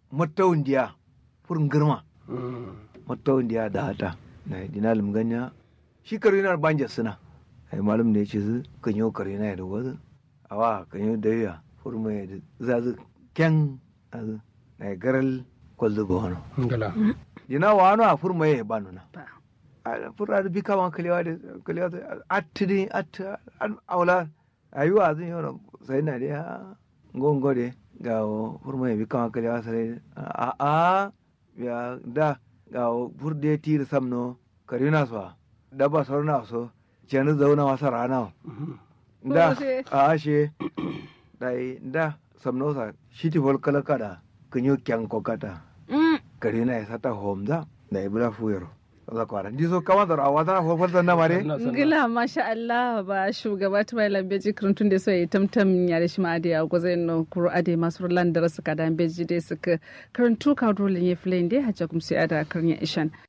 mattawun diya furin girma Mm. mattawun diya da hata na dina limganya shi kare na banja suna ai malum da yace su kan yo kare na da wazu awa kan yo da ya furma ya zazu ken azu na garal kwallo ba wano ngala dina wano a furma ya ba nuna ba a furra da bika wan kalewa da kalewa da attini at an aula ayuwa zan yi sai na da ngongo de ga furma ya bika wan kalewa sai a a ya da ga furde tir samno karina so da ba sorna so jani zauna wasa rana Mhm. da Ode. a ashe dai da samno sa shiti fol kala kada kunyo kyan kokata Mm. karina ya sata homda da ibra fuyero za kwara ndiso kama da awata fol fol na mare Na sana. Gila masha Allah ba shugaba ta bai lambeji kirantun da so ya tamtam ya da shi ma ade ya gwaza no kuro ade masu rulan da rasu ka da beji dai suka karantu ka dole ne filayin dai hajja kuma sai ada karnya ishan